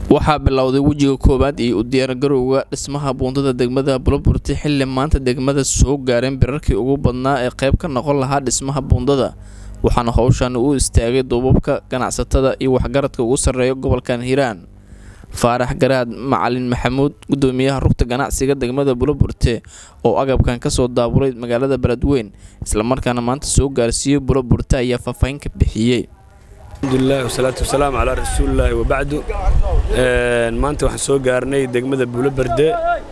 waxaa bilowday wejiga koowaad iyo u diyaargarowga dhismaha buundada degmada buloburti xilli maanta degmada soo gaareen birarkii ugu badnaa ee qayb ka noqon lahaa dhismaha buundada waxaana howshan u istaagay duubabka ganacsatada iyo waxgaradka ugu sarreeya gobolkan hiiraan faarax garaad macalin maxamuud gudoomiyaha rugta ganacsiga degmada buloburte oo agabkan kasoo daabulay magaalada beledweyn islamarkaana maanta soo gaarsiiyey buloburte ayaa faahfaahin ka bixiyey alxamdulilah wasalaatu wasalaamu calaa rasuulilaahi wabacdu maanta waxaan soo gaarnay degmada buuloberde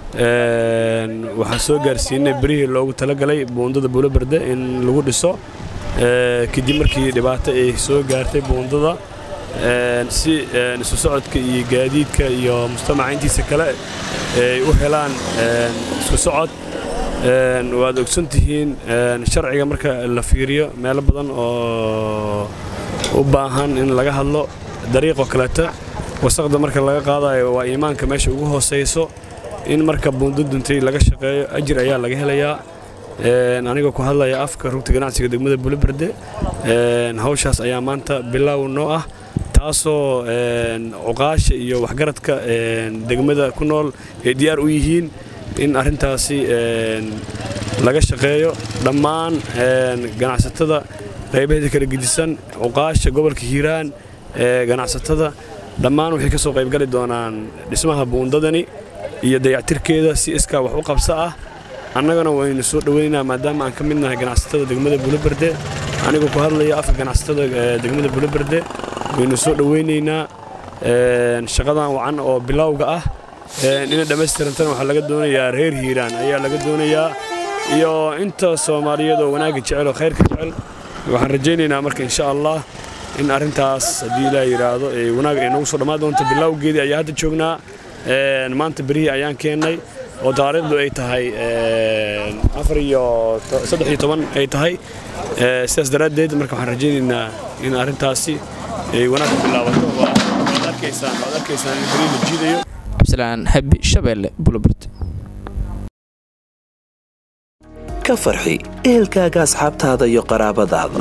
waxaan soo gaarsiinay berihii loogu talagalay buundada buuloberde in lagu dhiso kadib markii dhibaato ay soo gaartay buundada si isu socodka iyo gaadiidka iyo mujtamaca intiisa kale ay u helaan isku socod waad ogsan tihiin sharciga marka la fiiriyo meelo badan oo u baahan in laga hadlo dariiqoo kaleeta wasaqda marka laga qaadayo waa iimaanka meesha ugu hoosayso in marka buundo duntay laga shaqeeyo ajir ayaa laga helayaa anigoo ku hadlaya afka rugta ganacsiga degmada buloberde hawshaas ayaa maanta bilaaw noo ah taasoo cuqaasha iyo waxgaradka degmada ku nool ay diyaar u yihiin in arrintaasi laga shaqeeyo dhammaan ganacsatada qaybaheeda kala gedisan cuqaasha gobolka hiiraan ganacsatada dhammaan waxay ka soo qaybgali doonaan dhismaha buundadani iyo dayactirkeeda si iskaa wax u qabso ah annagana waynu soo dhoweynaa maadaama aan ka mid nahay ganacsatada degmada buloberde anigoo ku hadlaya afka ganacsatada degmada buloberde waynu soo dhoweynaynaa shaqadan wacan oo bilowga ah inay dhammaystirantana waxaa laga doonayaa reer hiiraan ayaa laga doonayaa iyo inta soomaaliyeed oo wanaagga jecel oo khayrka jecel waxaan rajaynaynaa marka insha allah in arrintaas haddii ilaa yidhaahdo wanaag ay noogu soo dhammaan doonto bilowgeedii ayaa hadda joognaa maanta berihii ayaan keennay oo taariikhdu ay tahay afar iyo saddex iyo toban ay tahay sidaas daraaddeed marka waxaan rajaynaynaa in arrintaasi ay wanaag ku bilaabato waad arkaysaan waad arkaysaan in berihii la jiidayo cabdisalaan habi shabeelle bulobert ka farxi ehelkaaga asxaabtaada iyo qaraabadaada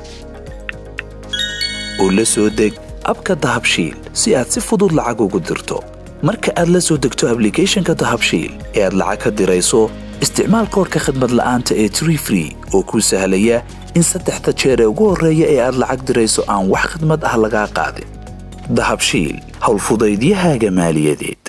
oo la soo deg abka dahabshiil si aad si fudud lacag ugu dirto marka aad la soo degto ablicathonka dahabshiil ee aad lacag ka dirayso isticmaal koorka khadmad la'aanta ee tree free oo kuu sahlaya in saddexda jeer ee ugu horreeya ee aad lacag dirayso aan wax khadmad ah lagaa qaadin dahabshiil howlfudaydiyahaaga maaliyadeed